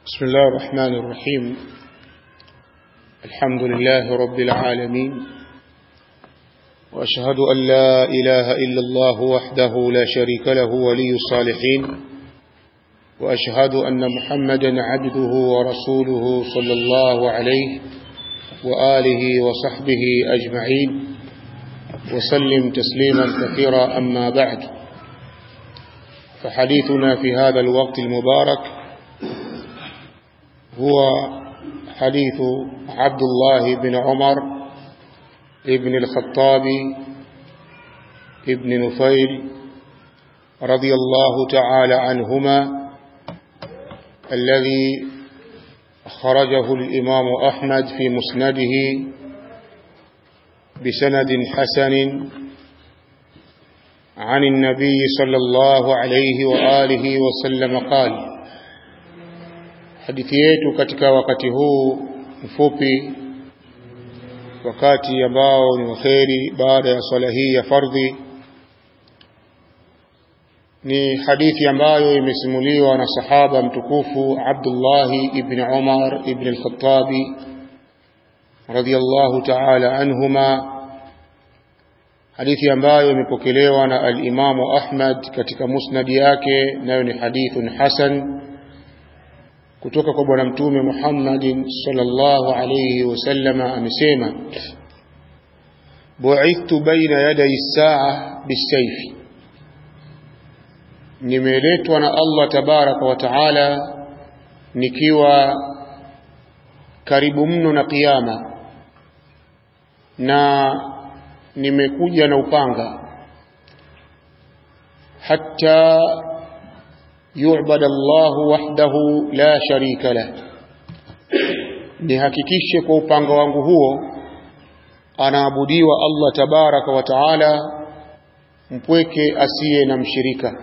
بسم الله الرحمن الرحيم الحمد لله رب العالمين وأشهد أن لا إله إلا الله وحده لا شريك له ولي الصالحين وأشهد أن محمدا عبده ورسوله صلى الله عليه وآله وصحبه أجمعين وسلم تسليما كثيرا أما بعد فحديثنا في هذا الوقت المبارك هو حديث عبد الله بن عمر ابن الخطاب ابن نفيل رضي الله تعالى عنهما الذي خرجه الإمام أحمد في مسنده بسند حسن عن النبي صلى الله عليه وآله وسلم قال hadithi yetu katika wakati huu mfupi wakati ambao ni waheri baada ya swala hii ya fardhi ni hadithi ambayo imesimuliwa na sahaba mtukufu Abdullah ibn Umar ibn al-Khattabi radiyallahu ta'ala anhuma hadithi ambayo imepokelewa na al-Imamu Ahmad katika musnad yake nayo ni hadithun hasan kutoka kwa bwana mtume Muhammadin sallallahu alayhi wasallama amesema bu'ithtu baina yaday saa bisayfi nimeletwa na Allah tabaraka wa taala nikiwa karibu mno na kiyama na nimekuja na upanga hatta yu'bad Allah wahdahu la sharika lah nihakikishe kwa upanga wangu huo anaabudiwa Allah tabaraka wa taala mpweke asiye na mshirika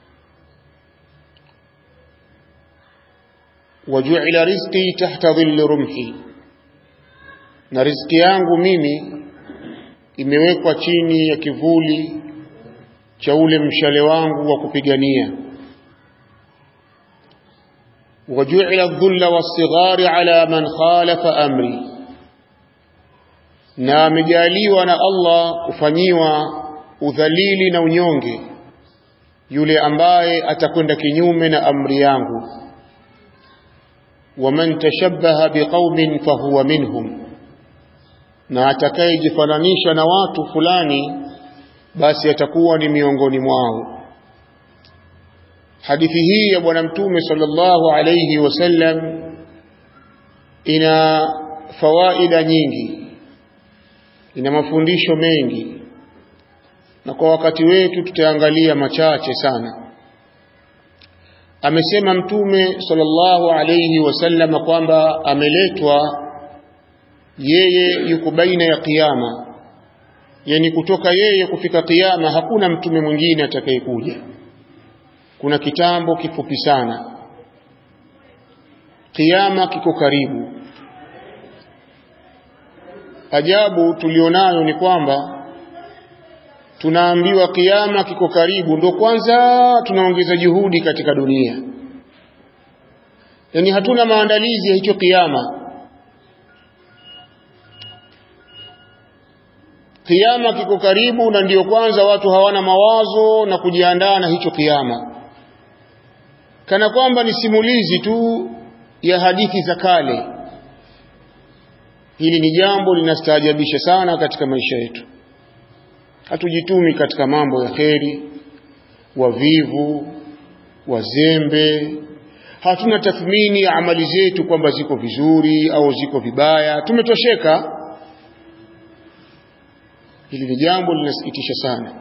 waju'ila rizqi tahta dhilli rumhi na riziki yangu mimi imewekwa chini ya kivuli cha ule mshale wangu wa kupigania وجعل الذل والصغار على من خالف أمري na amejaliwa na Allah kufanyiwa udhalili na unyonge yule ambaye atakwenda kinyume na amri yangu waman tashabbaha biqaumin fahuwa minhum na atakayejifananisha na watu fulani basi atakuwa ni miongoni mwao hadithi hii ya bwana mtume sallallahu alayhi wasallam ina fawaida nyingi ina mafundisho mengi na kwa wakati wetu tutaangalia machache sana amesema mtume sallallahu alayhi wasallam kwamba ameletwa yeye yuko baina ya kiyama yani kutoka yeye kufika kiyama hakuna mtume mwingine atakayekuja kuna kitambo kifupi sana kiyama kiko karibu ajabu tulionayo ni kwamba tunaambiwa kiyama kiko karibu ndo kwanza tunaongeza juhudi katika dunia yani hatuna maandalizi ya hicho kiyama kiyama kiko karibu na ndiyo kwanza watu hawana mawazo na kujiandaa na hicho kiyama kana kwamba ni simulizi tu ya hadithi za kale hili ni jambo linastaajabisha sana katika maisha yetu hatujitumi katika mambo ya kheri wavivu wazembe hatuna tathmini ya amali zetu kwamba ziko vizuri au ziko vibaya tumetosheka hili ni jambo linasikitisha sana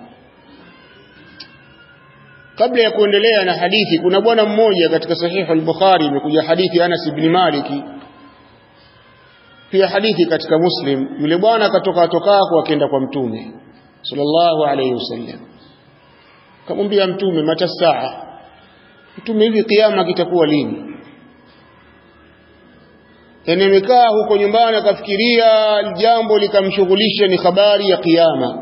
kabla ya kuendelea na hadithi kuna bwana mmoja katika sahihu al-Bukhari imekuja hadithi Anas ibn Maliki pia hadithi katika Muslim yule bwana akatoka atokako akaenda kwa mtume sallallahu alayhi wasallam kamwambia mtume mata saa mtume hivi kiyama kitakuwa lini yani amekaa huko nyumbani akafikiria jambo likamshughulisha ni habari ya kiyama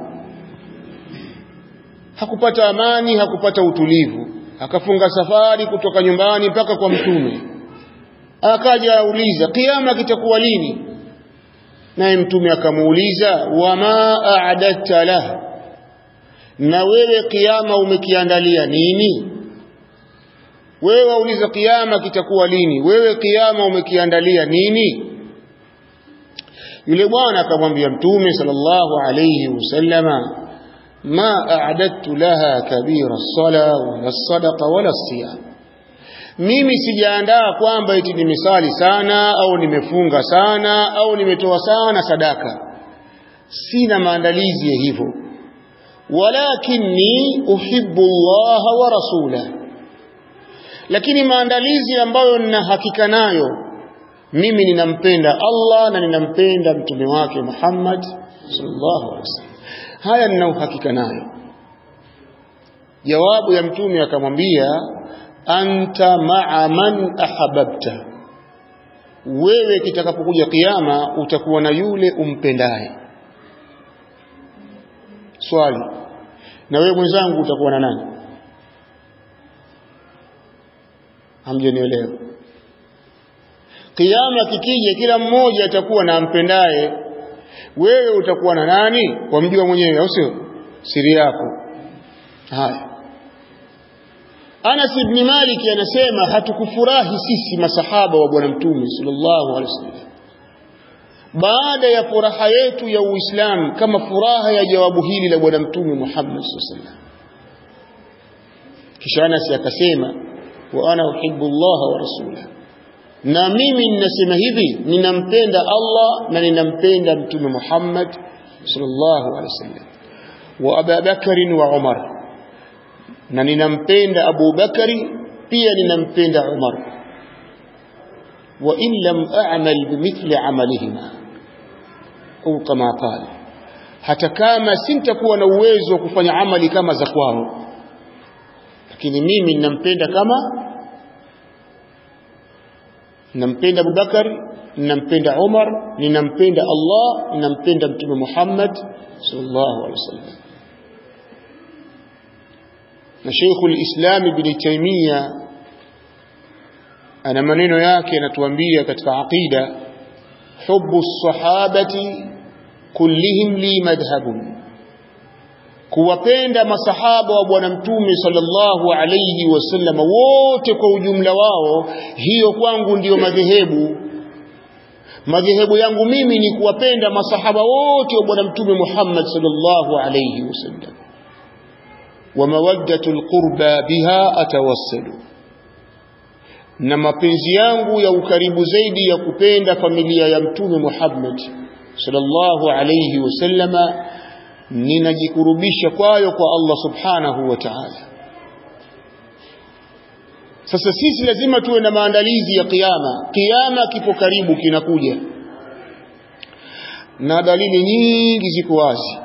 hakupata amani hakupata utulivu akafunga safari kutoka nyumbani mpaka kwa mtume akaja auliza kiyama kitakuwa lini naye mtume akamuuliza wama a'dadta lah na wewe kiyama umekiandalia nini wewe wauliza kiyama kitakuwa lini wewe kiyama umekiandalia nini yule bwana akamwambia mtume sallallahu alayhi wasallama ma a'dadtu laha kabira as-sala wala as-sadaqa wala as-siyam mimi sijaandaa kwamba eti nimesali sana au nimefunga sana au nimetoa sana sadaka sina maandalizi ya hivyo walakinni uhibbu Allah wa rasulahu lakini maandalizi ambayo nina hakika nayo mimi ninampenda Allah na ninampenda mtume wake Muhammad sallallahu alaihi wasallam haya nina uhakika nayo jawabu ya mtume akamwambia anta ma'a man ahabbta wewe kitakapokuja kiyama utakuwa na yule umpendaye swali na wewe mwenzangu utakuwa na nani hamjanielewa kiyama kikija kila mmoja atakuwa na ampendaye wewe utakuwa na nani wamjua mwenyewe au sio siri yako haya Anas ibn Malik anasema hatukufurahi sisi masahaba wa bwana mtume sallallahu alaihi wasallam baada ya furaha yetu ya Uislamu kama furaha ya jawabu hili la bwana mtume Muhammad sallallahu alaihi wasallam kisha Anas akasema wa ana uhibbu Allah wa rasulahu na mimi ninasema hivi ninampenda Allah na ninampenda mtume Muhammad sallallahu alaihi wasallam wa Abu Bakar wa Umar na ninampenda Abu Bakari pia ninampenda Umar wa in lam a'mal bimithli amalihima au kama qala hata kama sintakuwa na uwezo wa kufanya amali kama za kwao lakini mimi ninampenda kama ninampenda Abu Bakari ninampenda Umar ninampenda Allah ninampenda Mtume Muhammad sallallahu alaihi wasallam na Sheikhul Islam Ibn Taymiyyah ana maneno yake anatuambia katika aqida hubbu sahabati kullihim li madhhabun kuwapenda masahaba wa bwana mtume sallallahu alayhi wasallam wote kwa ujumla wao hiyo kwangu ndiyo madhehebu madhehebu yangu mimi ni kuwapenda masahaba wote wa bwana mtume Muhammad sallallahu alayhi wasallam wa mawaddatul qurba biha atawassalu na mapenzi yangu ya ukaribu zaidi ya kupenda familia ya mtume Muhammad sallallahu alayhi wasallama ninajikurubisha kwayo kwa Allah subhanahu wa ta'ala sasa sisi lazima tuwe na maandalizi ya kiyama kiyama kipo karibu kinakuja na dalili nyingi ziko wazi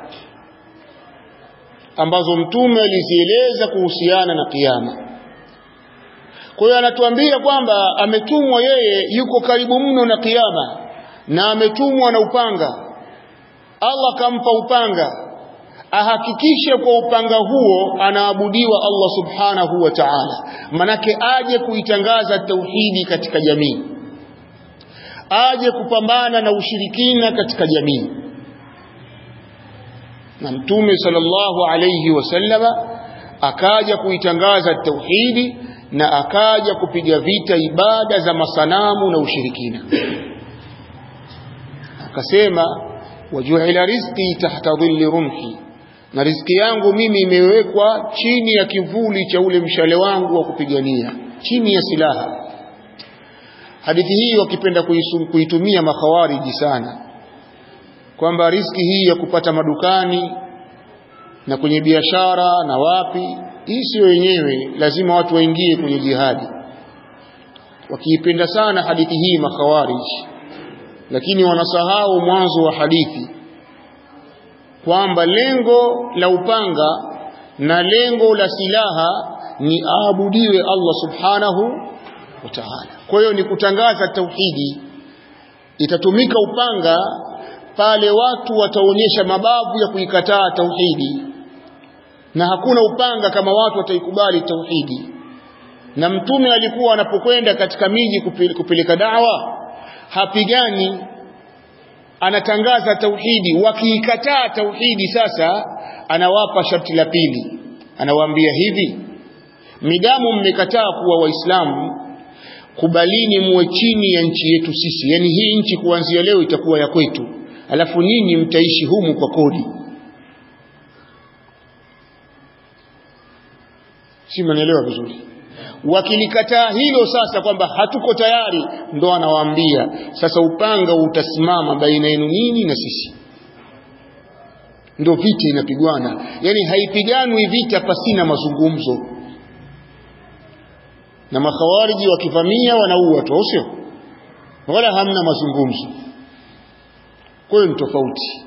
ambazo mtume alizieleza kuhusiana na kiyama kwa hiyo anatuambia kwamba ametumwa yeye yuko karibu mno na kiyama na ametumwa na upanga Allah kampa upanga ahakikishe kwa upanga huo anaabudiwa Allah subhanahu wa ta'ala manake aje kuitangaza tauhidi katika jamii aje kupambana na ushirikina katika jamii na mtume sallallahu alayhi wasallama akaja kuitangaza tauhidi na akaja kupiga vita ibada za masanamu na ushirikina akasema wajuila rizqi tahta dhilli rumhi na riziki yangu mimi imewekwa chini ya kivuli cha ule mshale wangu wa kupigania chini ya silaha hadithi hii wakipenda kuitumia makhawariji sana kwamba riziki hii ya kupata madukani na kwenye biashara na wapi hii sio yenyewe lazima watu waingie kwenye jihadi wakiipenda sana hadithi hii makhawariji lakini wanasahau mwanzo wa hadithi kwamba lengo la upanga na lengo la silaha ni aabudiwe Allah subhanahu wa ta'ala. Kwa hiyo ni kutangaza tauhidi. Itatumika upanga pale watu wataonyesha mabavu ya kuikataa tauhidi, na hakuna upanga kama watu wataikubali tauhidi. na mtume alikuwa anapokwenda katika miji kupeleka dawa hapigani anatangaza tauhidi wakiikataa tauhidi sasa anawapa sharti la pili anawaambia hivi midamu mmekataa kuwa waislamu kubalini muwe chini ya nchi yetu sisi yani hii nchi kuanzia leo itakuwa ya kwetu alafu ninyi mtaishi humu kwa kodi si mnaelewa vizuri wakilikataa hilo sasa kwamba hatuko tayari ndo anawaambia sasa upanga utasimama baina yenu nyinyi na sisi ndo vita inapigwana yani haipiganwi vita pasina mazungumzo na makhawariji wakivamia wanaua tu sio wala hamna mazungumzo kwa hiyo ni tofauti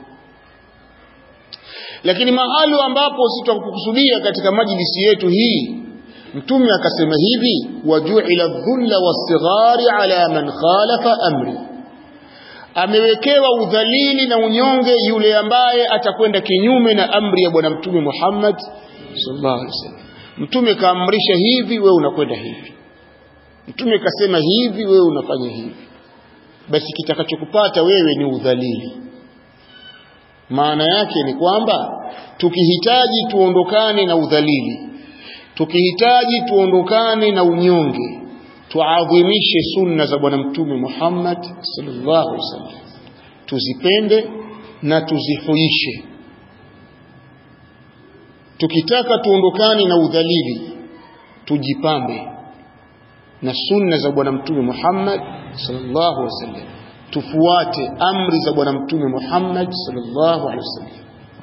lakini mahali ambapo sitakukusudia katika majlisi yetu hii mtume akasema hivi wajuila dhulla wasighari ala man khalafa amri amewekewa udhalili na unyonge yule ambaye atakwenda kinyume na amri ya bwana mtume Muhammad sallallahu alaihi wasallam mtume kaamrisha hivi wewe unakwenda hivi mtume kasema hivi wewe unafanya hivi basi kitakachokupata wewe ni udhalili maana yake ni kwamba tukihitaji tuondokane na udhalili tukihitaji tuondokane na unyonge tuadhimishe sunna za bwana mtume Muhammad sallallahu alaihi wasallam tuzipende na tuzihuishe tukitaka tuondokane na udhalili tujipambe na sunna za bwana mtume Muhammad sallallahu alaihi wasallam tufuate amri za bwana mtume Muhammad sallallahu alaihi wasallam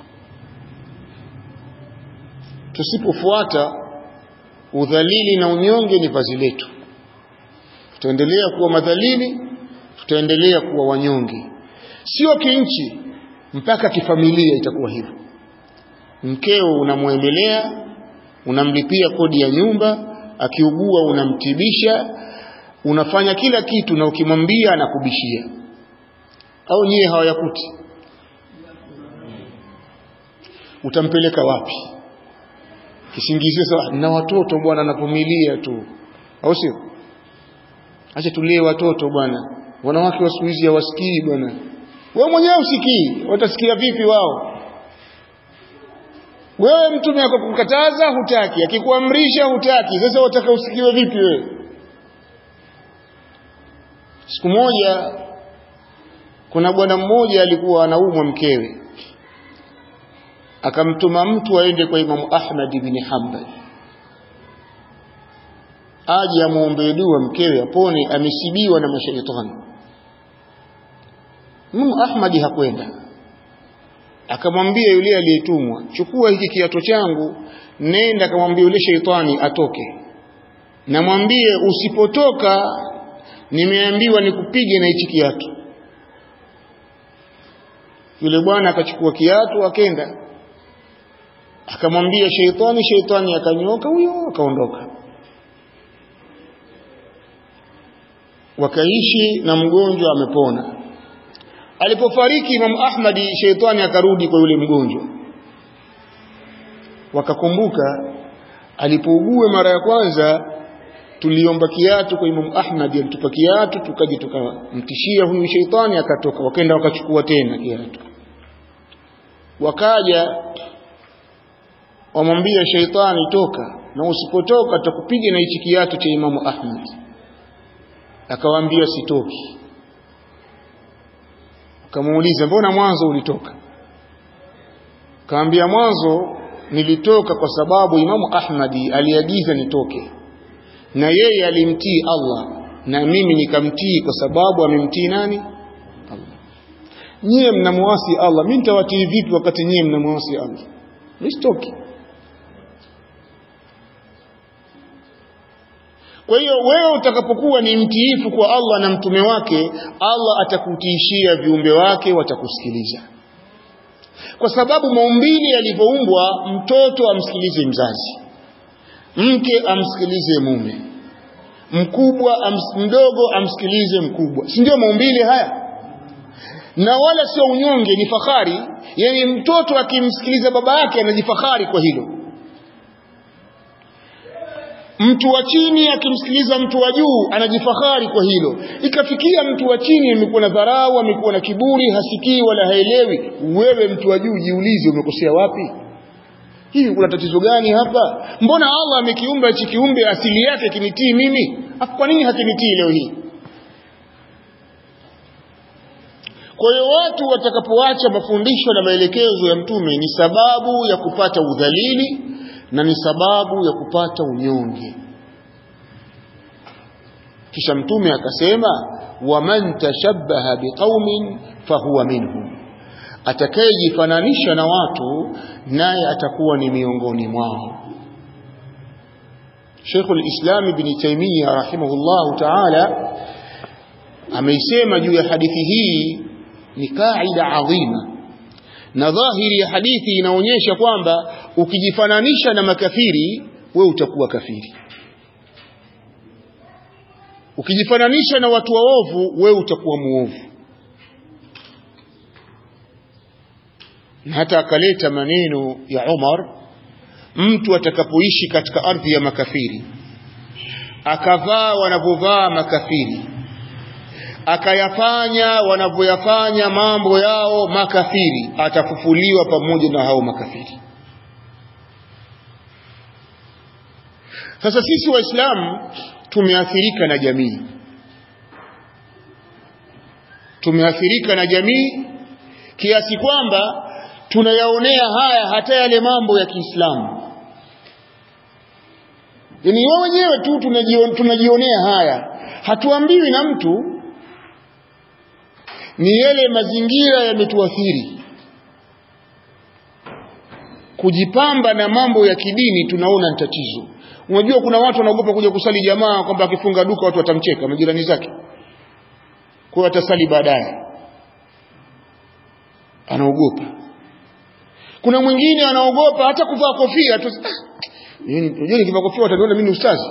tusipofuata udhalili na unyonge ni vazi letu tutaendelea kuwa madhalili tutaendelea kuwa wanyonge sio kinchi mpaka kifamilia itakuwa hivyo mkeo unamwemelea unamlipia kodi ya nyumba akiugua unamtibisha unafanya kila kitu na ukimwambia anakubishia au nyie hawayakuti utampeleka wapi kisingizio sawa na watoto bwana navumilia tu au sio acha tulee watoto bwana wanawake wa siku hizi hawasikii bwana wewe mwenyewe usikii watasikia vipi wao wewe mtume akakukataza hutaki akikuamrisha hutaki sasa wataka usikiwe vipi wewe siku moja kuna bwana mmoja alikuwa anaumwa mkewe akamtuma mtu aende kwa Imamu Ahmad ibn Hanbal aje amuombe dua mkewe apone amesibiwa na mashaitani Imamu Ahmad hakwenda akamwambia yule aliyetumwa chukua hiki kiato changu nenda akamwambia yule sheitani atoke namwambie usipotoka nimeambiwa nikupige na hichi kiatu yule bwana akachukua kiatu akenda akamwambia sheitani sheitani akanyoka huyo akaondoka wakaishi na mgonjwa amepona alipofariki Imam Ahmadi sheitani akarudi kwa yule mgonjwa wakakumbuka alipougua mara ya kwanza tuliomba kiatu kwa Imam Ahmad alitupa kiatu tukaje tukamtishia huyu sheitani akatoka wakaenda wakachukua tena kiatu wakaja wamwambia sheitani toka na usipotoka tutakupiga na hichi kiatu cha Imamu Ahmad akawaambia sitoki akamuuliza mbona mwanzo ulitoka kaambia mwanzo nilitoka kwa sababu Imamu Ahmadi aliagiza nitoke na yeye alimtii Allah na mimi nikamtii kwa sababu amemtii nani Allah nyie mnamwasi Allah mimi nitawatii vipi wakati nyie mnamwasi Allah nisitoki Kwa hiyo wewe utakapokuwa ni mtiifu kwa Allah na mtume wake, Allah atakutiishia viumbe wake watakusikiliza. Kwa sababu maumbili yalivyoumbwa, mtoto amsikilize mzazi, mke amsikilize mume, mkubwa ams, mdogo amsikilize mkubwa, si ndio maumbili haya? Na wala sio unyonge, ni fahari. Yani mtoto akimsikiliza baba yake anajifahari kwa hilo mtu wa chini akimsikiliza mtu wa juu anajifahari kwa hilo ikafikia mtu wa chini amekuwa na dharau amekuwa na kiburi hasikii wala haelewi wewe mtu wa juu jiulize umekosea wapi hivi kuna tatizo gani hapa mbona Allah amekiumba hichi kiumbe asili yake kinitii mimi kwa nini hakinitii leo hii kwa hiyo watu watakapoacha mafundisho na maelekezo ya mtume ni sababu ya kupata udhalili na ni sababu ya kupata unyonge kisha mtume akasema waman tashabbaha biqaumin fahuwa minhum atakayejifananisha na watu naye atakuwa ni miongoni mwao Sheikhul Islam Ibn Taymiyyah rahimahullahu ta'ala ameisema juu ya hadithi hii ni kaida adhima na dhahiri ya hadithi inaonyesha kwamba ukijifananisha na makafiri we utakuwa kafiri ukijifananisha na watu waovu we utakuwa muovu na hata akaleta maneno ya Umar mtu atakapoishi katika ardhi ya makafiri akavaa wanavyovaa makafiri akayafanya wanavyoyafanya mambo yao makafiri atafufuliwa pamoja na hao makafiri sasa sisi waislamu tumeathirika na jamii tumeathirika na jamii kiasi kwamba tunayaonea haya hata yale mambo ya Kiislamu yani wao wenyewe tu tunajionea haya hatuambiwi na mtu ni yale mazingira yametuathiri kujipamba na mambo ya kidini tunaona ni tatizo unajua kuna watu wanaogopa kuja kusali jamaa kwamba akifunga duka watu watamcheka majirani zake kwa hiyo atasali baadaye anaogopa kuna mwingine anaogopa hata kuvaa kofia tu unajua nikivaa kofia wataniona mimi ni ustazi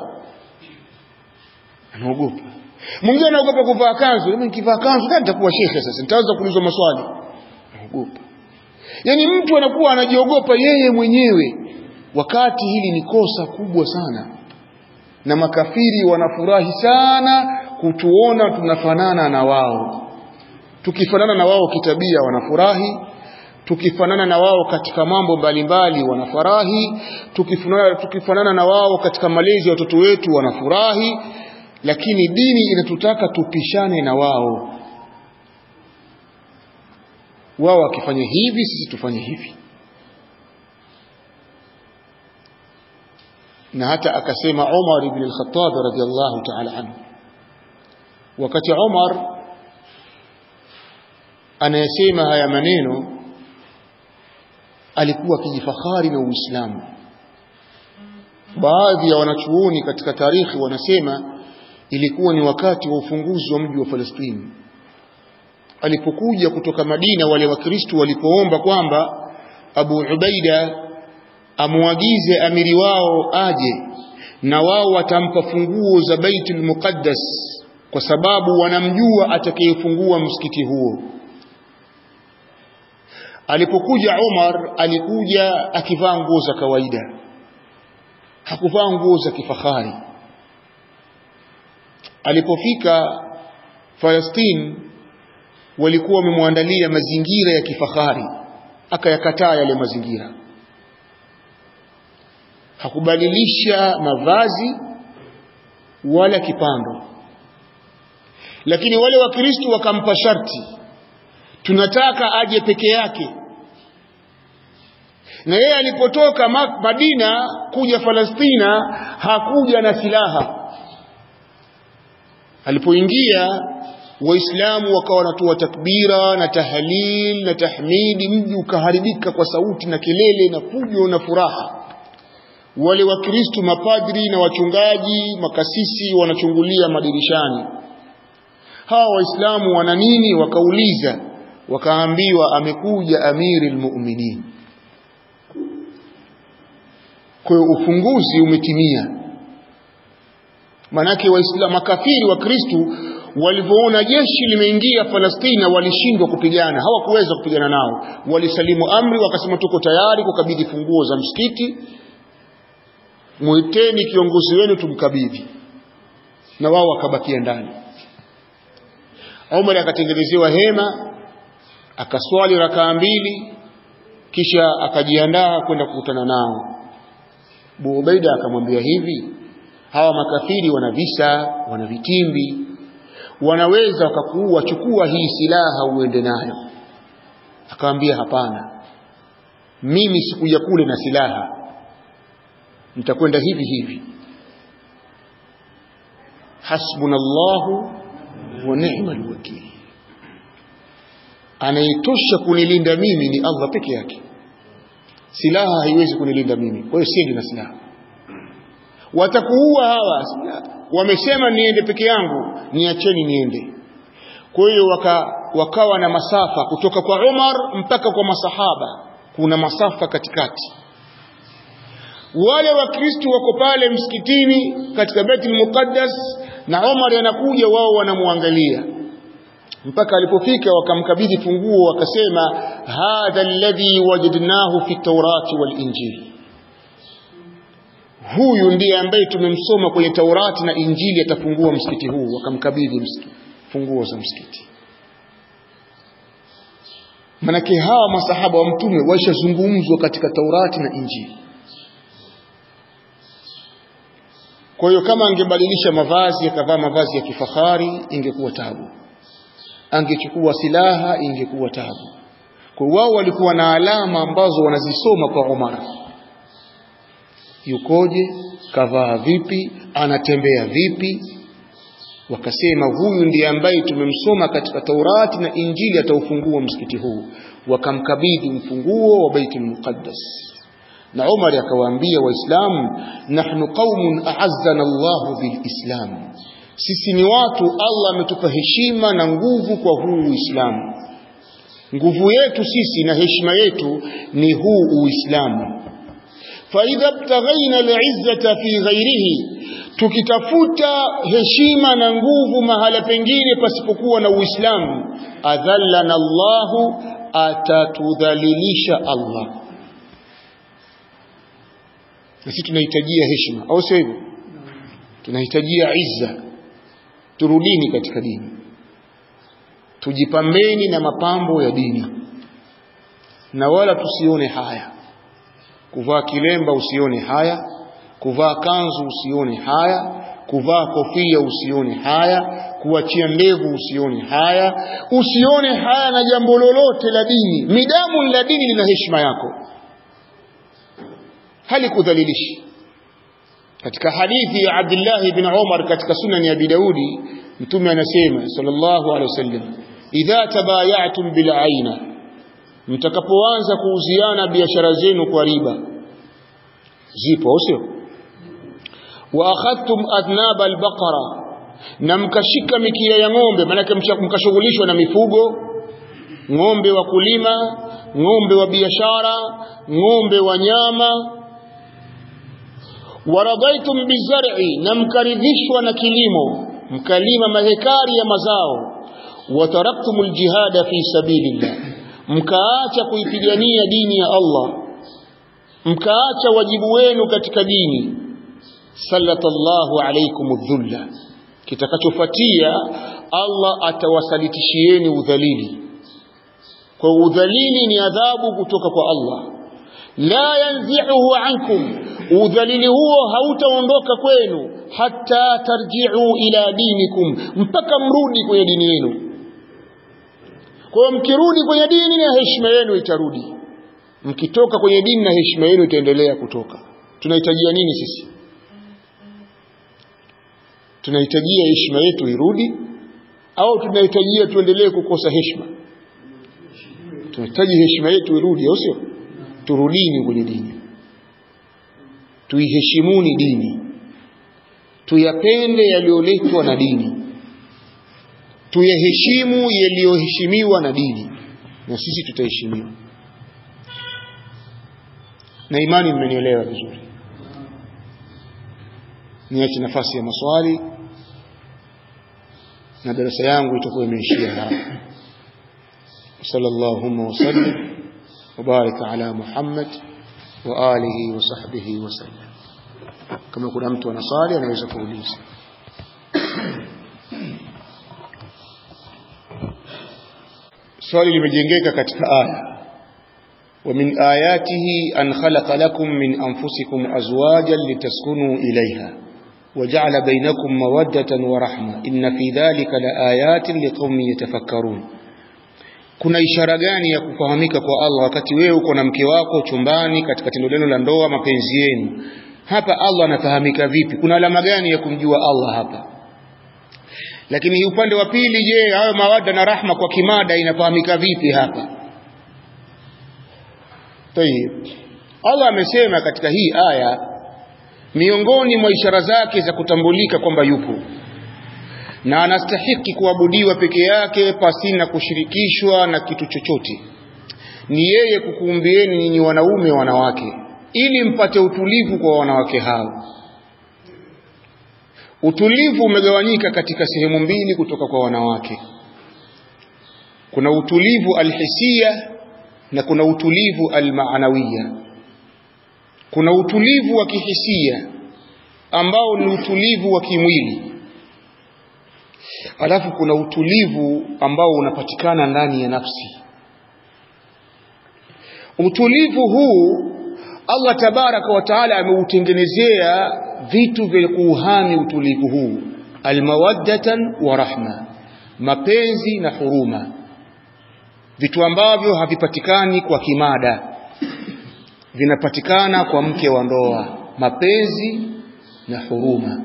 anaogopa mwingine anaogopa kuvaa kanzu mimi nikivaa kanzu gani nitakuwa shekhe sasa nitaanza kuulizwa maswali anaogopa yaani mtu anakuwa anajiogopa yeye mwenyewe wakati hili ni kosa kubwa sana na makafiri wanafurahi sana kutuona tunafanana na wao tukifanana na wao kitabia wanafurahi tukifanana na wao katika mambo mbalimbali wanafurahi tukifanana, tukifanana na wao katika malezi ya watoto wetu wanafurahi lakini dini inatutaka tupishane na wao wao wakifanya hivi sisi tufanye hivi na hata akasema Umar ibn al-Khattab radiyallahu ta'ala anhu wakati Umar anayesema haya maneno alikuwa akijifahari na Uislamu baadhi ya wanachuoni katika tarikhi wanasema ilikuwa ni wakati wa ufunguzi wa mji wa Falastini alipokuja kutoka Madina wale wakristo walipoomba kwamba Abu Ubaida amuagize amiri wao aje na wao watampa funguo za Baitul Muqaddas kwa sababu wanamjua atakayefungua msikiti huo alipokuja Umar alikuja akivaa nguo za kawaida hakuvaa nguo za kifahari alipofika Palestine walikuwa wamemwandalia mazingira ya kifahari akayakataa yale mazingira hakubadilisha mavazi wala kipando lakini wale wakristo wakampa sharti tunataka aje peke yake na yeye alipotoka Madina kuja Palestina hakuja na silaha alipoingia waislamu wakawa wanatoa takbira na tahlil na tahmidi mji ukaharibika kwa sauti na kelele na fujo na furaha wale wakristu mapadri na wachungaji makasisi wanachungulia madirishani hawa waislamu wana nini wakauliza wakaambiwa amekuja amiri lmuminin kwa hiyo ufunguzi umetimia manake waislamu makafiri wa kristu walivyoona jeshi limeingia Palestina walishindwa kupigana hawakuweza kupigana nao walisalimu amri wakasema tuko tayari kukabidhi funguo za msikiti mwiteni kiongozi wenu tumkabidhi na wao wakabakia ndani Umar akatengenezewa hema akaswali rakaa mbili kisha akajiandaa kwenda kukutana nao Abu Ubaida akamwambia hivi hawa makafiri wana visa wana vitimbi wanaweza wakakuua chukua hii silaha uende nayo akamwambia hapana mimi sikuja kule na silaha nitakwenda hivi hivi hasbunallahu wa ni'mal wakil anayetosha kunilinda mimi ni Allah peke yake silaha haiwezi kunilinda mimi kwa hiyo siendi na silaha watakuua hawa wamesema niende peke yangu niacheni niende kwa hiyo waka, wakawa na masafa kutoka kwa Umar mpaka kwa masahaba kuna masafa katikati wale wakristo wako pale msikitini katika Baitul Muqaddas na Umar anakuja wao wanamwangalia mpaka alipofika wakamkabidhi funguo wakasema hadha alladhi wajadnahu fi tawrati wal injili huyu ndiye ambaye tumemsoma kwenye Taurati na Injili atafungua msikiti huu wakamkabidhi funguo za msikiti manake hawa masahaba wa mtume waishazungumzwa katika Taurati na Injili kwa hiyo kama angebadilisha mavazi akavaa mavazi ya kifahari ingekuwa tabu angechukua silaha ingekuwa tabu kwa wao walikuwa na alama ambazo wanazisoma kwa Umar yukoje kavaa vipi anatembea vipi wakasema huyu ndiye ambaye tumemsoma katika Taurati na Injili ataufungua msikiti huu wakamkabidhi mfunguo wa Baitul Muqaddas na Umar akawaambia waislamu nahnu qaumun a'azzana Allahu bilislam sisi ni watu Allah ametupa heshima na nguvu kwa huu Uislamu nguvu yetu sisi na heshima yetu ni huu Uislamu faidha btaghaina al'izzata fi ghairihi tukitafuta heshima na nguvu mahala pengine pasipokuwa na Uislamu adhallana Allahu atatudhalilisha Allah na sisi tunahitajia heshima au sio hivyo tunahitajia izza turudini katika dini tujipambeni na mapambo ya dini na wala tusione haya kuvaa kilemba usione haya kuvaa kanzu usione haya kuvaa kofia usione haya kuachia ndevu usione haya usione haya na jambo lolote la dini midamu la dini lina heshima yako halikudhalilishi katika hadithi ya Abdullah ibn Umar katika sunan ya Abi Daudi mtume anasema sallallahu alaihi wasallam idha tabayatum bil aina mtakapoanza kuuziana biashara zenu kwa riba zipo au sio wa akhadtum adnab albaqara na mkashika mikia ya ng'ombe maanake mkashughulishwa na mifugo ng'ombe wa kulima ng'ombe wa biashara ng'ombe wa nyama waradaitum bizar'i na mkaridhishwa na kilimo mkalima mahekari ya mazao wataraktum aljihada fi sabilillah mkaacha kuipigania dini ya Allah mkaacha wajibu wenu katika dini sallatallahu alaykum dhulla kitakachofuatia Allah atawasalitishieni udhalili kwa udhalili ni adhabu kutoka kwa Allah la yanzi'uhu ankum udhalili huo hautaondoka kwenu hata tarji'u ila dinikum mpaka mrudi kwenye dini yenu kwa mkirudi kwenye dini na heshima yenu itarudi mkitoka kwenye dini na heshima yenu itaendelea kutoka tunahitajia nini sisi tunahitajia heshima yetu irudi au tunahitajia tuendelee kukosa heshima tunahitaji heshima yetu irudi au sio turudini kwenye dini tuiheshimuni dini tuyapende yaliyoletwa na dini tuyaheshimu yaliyoheshimiwa na dini na sisi tutaheshimiwa na imani mmenielewa vizuri niache nafasi ya maswali na darasa yangu itakuwa imeishia hapa sallallahu wasallam وبارك على محمد وآله وصحبه وسلم kama kuna mtu anasali anaweza kuuliza swali limejengeka katika aya ومن آياته أن خلق لكم من أنفسكم أزواجا لتسكنوا إليها وجعل بينكم مودة ورحمة إن في ذلك لآيات لقوم يتفكرون kuna ishara gani ya kufahamika kwa Allah wakati wewe uko na mke wako chumbani katika tendo lenu la ndoa mapenzi yenu hapa Allah anafahamika vipi kuna alama gani ya kumjua Allah hapa lakini upande wa pili je hayo mawadda na rahma kwa kimada inafahamika vipi hapa Tayib. Allah amesema katika hii aya miongoni mwa ishara zake za kutambulika kwamba yupo na anastahiki kuabudiwa peke yake pasina kushirikishwa na kitu chochote ni yeye kukuumbieni nyinyi wanaume wanawake ili mpate utulivu kwa wanawake hao utulivu umegawanyika katika sehemu mbili kutoka kwa wanawake kuna utulivu alhisia na kuna utulivu almaanawiya kuna utulivu wa kihisia ambao ni utulivu wa kimwili alafu kuna utulivu ambao unapatikana ndani ya nafsi utulivu huu Allah tabaraka wa taala ameutengenezea vitu vya kuuhami utulivu huu almawaddatan wa rahma mapenzi na huruma vitu ambavyo havipatikani kwa kimada vinapatikana kwa mke wa ndoa mapenzi na huruma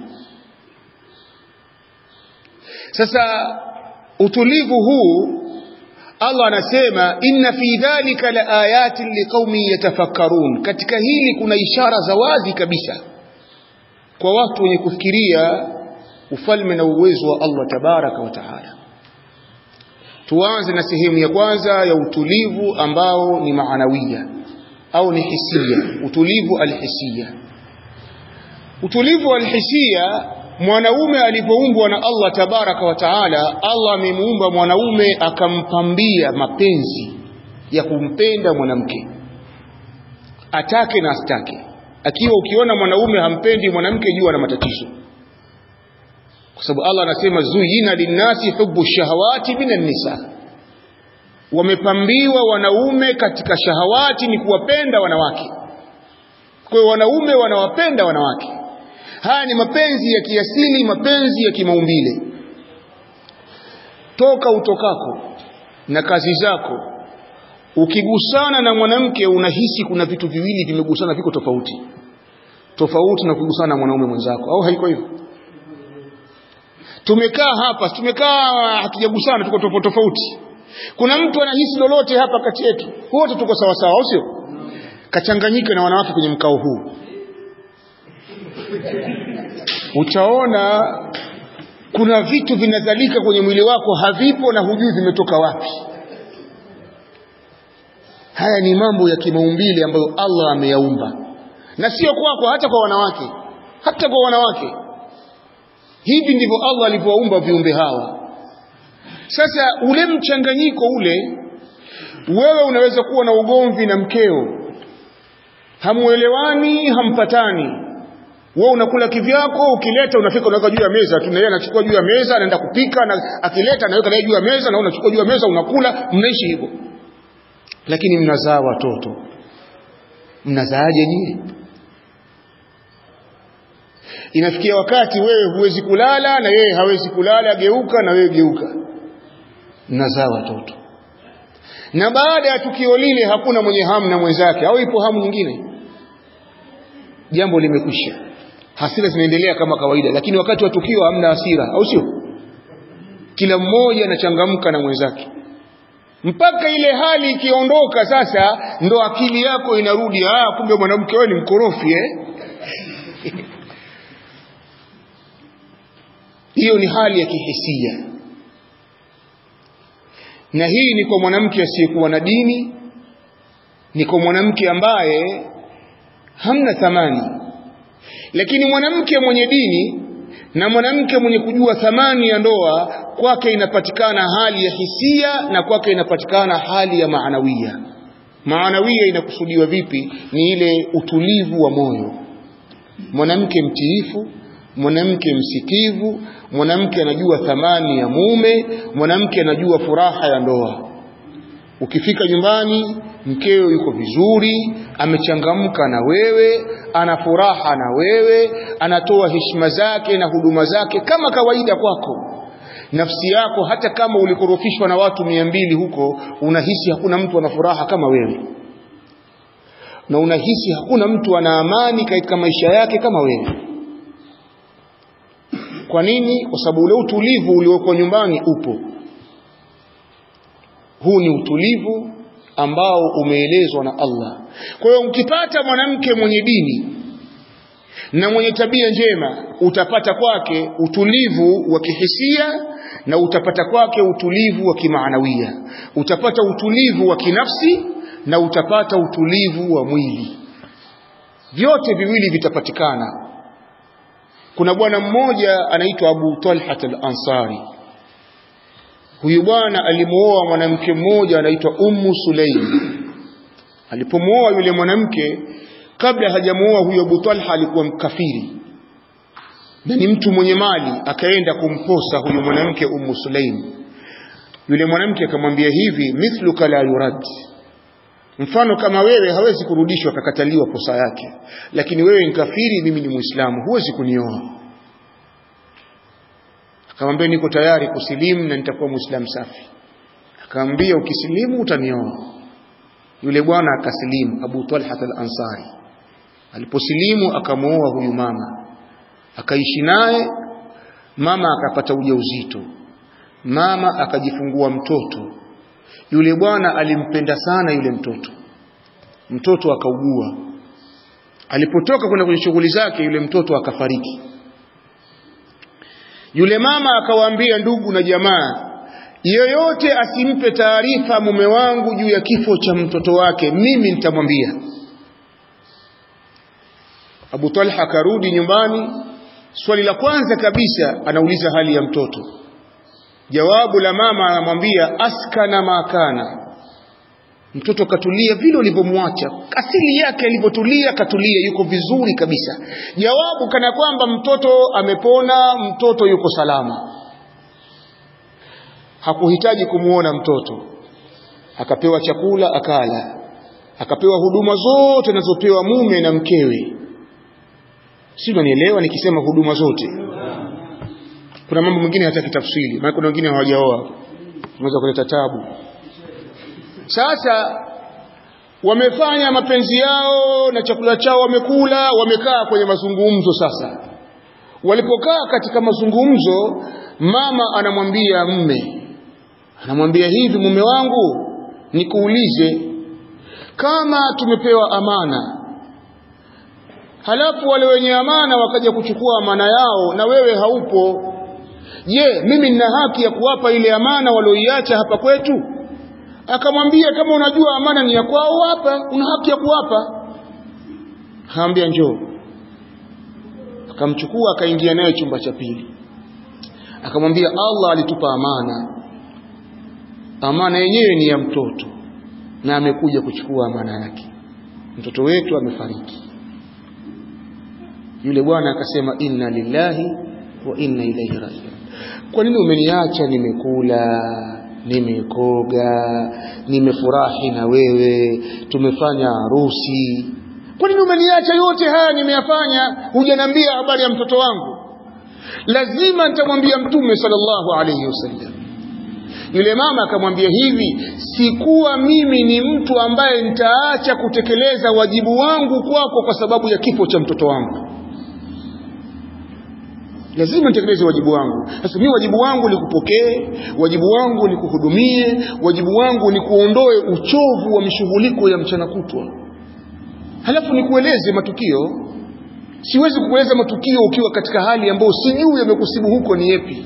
sasa utulivu huu Allah anasema inna fi dhalika la ayatin liqaumin yatafakkarun katika hili kuna ishara za wazi kabisa kwa watu wenye kufikiria ufalme na uwezo wa Allah tabaraka wa taala tuanze na sehemu ya kwanza ya utulivu ambao ni maanawia au ni hisia utulivu alhisia utulivu alhisia mwanaume alipoumbwa na Allah tabaraka wa taala Allah amemuumba mwanaume akampambia mapenzi ya kumpenda mwanamke atake na astake akiwa ukiona mwanaume hampendi mwanamke jua na matatizo kwa sababu Allah anasema zuyina linnasi hubbu shahawati minan nisa wamepambiwa wanaume katika shahawati ni kuwapenda wanawake kwa hiyo wanaume wanawapenda wanawake haya ni mapenzi ya kiasili mapenzi ya kimaumbile toka utokako na kazi zako ukigusana na mwanamke unahisi kuna vitu viwili vimegusana viko tofauti tofauti na kugusana na mwanaume mwenzako au haiko hivyo tumekaa hapa tumekaa hatujagusana tuko tofauti tofauti kuna mtu anahisi lolote hapa kati yetu wote tuko sawa sawa au sio kachanganyika na wanawake kwenye mkao huu utaona kuna vitu vinazalika kwenye mwili wako havipo na hujui vimetoka wapi haya ni mambo ya kimaumbile ambayo Allah ameyaumba na sio kwako hata kwa wanawake hata kwa wanawake hivi ndivyo Allah alivyowaumba viumbe hawa sasa ule mchanganyiko ule wewe unaweza kuwa na ugomvi na mkeo hamuelewani hampatani wewe unakula kivyako ukileta unafika unaweka juu ya meza tu na yeye anachukua juu ya meza anaenda kupika na akileta anaweka naye juu ya meza na unachukua juu ya meza unakula mnaishi hivyo lakini mnazaa watoto mnazaaje nyinyi inafikia wakati wewe huwezi kulala na yeye hawezi kulala geuka na wewe geuka mnazaa watoto na baada ya tukio lile hakuna mwenye hamu na mwenzake au ipo hamu nyingine jambo limekwisha hasira zinaendelea kama kawaida lakini wakati wa tukio hamna hasira au sio kila mmoja anachangamka na mwenzake mpaka ile hali ikiondoka sasa ndo akili yako inarudi ah kumbe mwanamke wewe ni mkorofi eh hiyo ni hali ya kihisia na hii ni kwa mwanamke asiyekuwa na dini ni kwa mwanamke ambaye hamna thamani lakini mwanamke mwenye dini na mwanamke mwenye kujua thamani ya ndoa kwake inapatikana hali ya hisia na kwake inapatikana hali ya maanawia maanawia inakusudiwa vipi ni ile utulivu wa moyo mwanamke mtiifu mwanamke msikivu mwanamke anajua thamani ya mume mwanamke anajua furaha ya ndoa ukifika nyumbani mkeo yuko vizuri amechangamka na wewe ana furaha na wewe anatoa heshima zake na huduma zake kama kawaida kwako nafsi yako hata kama ulikorofishwa na watu mia mbili huko unahisi hakuna mtu ana furaha kama wewe na unahisi hakuna mtu ana amani katika maisha yake kama wewe kwa nini kwa sababu ule utulivu uliokuwa nyumbani upo huu ni utulivu ambao umeelezwa na Allah kwa hiyo ukipata mwanamke mwenye dini na mwenye tabia njema utapata kwake utulivu wa kihisia na utapata kwake utulivu wa kimaanawia utapata utulivu wa kinafsi na utapata utulivu wa mwili vyote viwili vitapatikana kuna bwana mmoja anaitwa Abu Talha al-Ansari huyu bwana alimuoa mwanamke mmoja anaitwa Ummu Sulaim alipomuoa yule mwanamke kabla hajamuoa huyo Abu Talha alikuwa mkafiri na ni mtu mwenye mali akaenda kumposa huyu mwanamke Ummu Sulaim yule mwanamke akamwambia hivi mithluka la yurad mfano kama wewe hawezi kurudishwa akakataliwa posa yake lakini wewe ni kafiri mimi ni muislamu huwezi kunioa akamwambia niko tayari kusilimu na nitakuwa muislamu safi akamwambia ukisilimu utanioa yule bwana akasilimu Abu Talha al-Ansari aliposilimu akamuoa huyu mama akaishi naye mama akapata ujauzito mama akajifungua mtoto yule bwana alimpenda sana yule mtoto mtoto akaugua alipotoka kwenda kwenye shughuli zake yule mtoto akafariki yule mama akawaambia ndugu na jamaa yoyote asimpe taarifa mume wangu juu ya kifo cha mtoto wake mimi nitamwambia Abu Talha akarudi nyumbani swali la kwanza kabisa anauliza hali ya mtoto jawabu la mama anamwambia askana makana mtoto katulia vile ulivyomwacha asili yake alivyotulia katulia yuko vizuri kabisa jawabu kana kwamba mtoto amepona mtoto yuko salama hakuhitaji kumuona mtoto akapewa chakula akala akapewa huduma zote anazopewa mume na mkewe si unanielewa nikisema huduma zote kuna mambo mengine hataki tafsiri maana kuna wengine hawajaoa unaweza kuleta tabu sasa wamefanya mapenzi yao na chakula chao wamekula wamekaa kwenye mazungumzo sasa walipokaa katika mazungumzo mama anamwambia mme anamwambia hivi mume wangu nikuulize kama tumepewa amana halafu wale wenye amana wakaja kuchukua amana yao na wewe haupo je mimi nina haki ya kuwapa ile amana walioiacha hapa kwetu akamwambia kama unajua amana ni ya kwao hapa una haki ya kuwapa akaambia njoo akamchukua akaingia naye chumba cha pili akamwambia Allah alitupa amana amana yenyewe ni ya mtoto na amekuja kuchukua amana yake mtoto wetu amefariki yule bwana akasema inna lillahi wa inna ilaihi rajiun kwa nini umeniacha nimekula nimekoga nimefurahi na wewe tumefanya harusi kwa nini umeniacha yote haya nimeyafanya hujaniambia habari ya mtoto wangu lazima nitamwambia mtume sallallahu alayhi wasallam yule mama akamwambia hivi sikuwa mimi ni mtu ambaye nitaacha kutekeleza wajibu wangu kwako kwa sababu ya kifo cha mtoto wangu lazima nitekeleze wajibu wangu sasa mimi wajibu wangu ni kupokee wajibu wangu ni kuhudumie wajibu wangu ni kuondoe uchovu wa mishughuliko ya mchana kutwa halafu nikueleze matukio siwezi kukueleza matukio ukiwa katika hali ambayo sijui yamekusibu huko ni yepi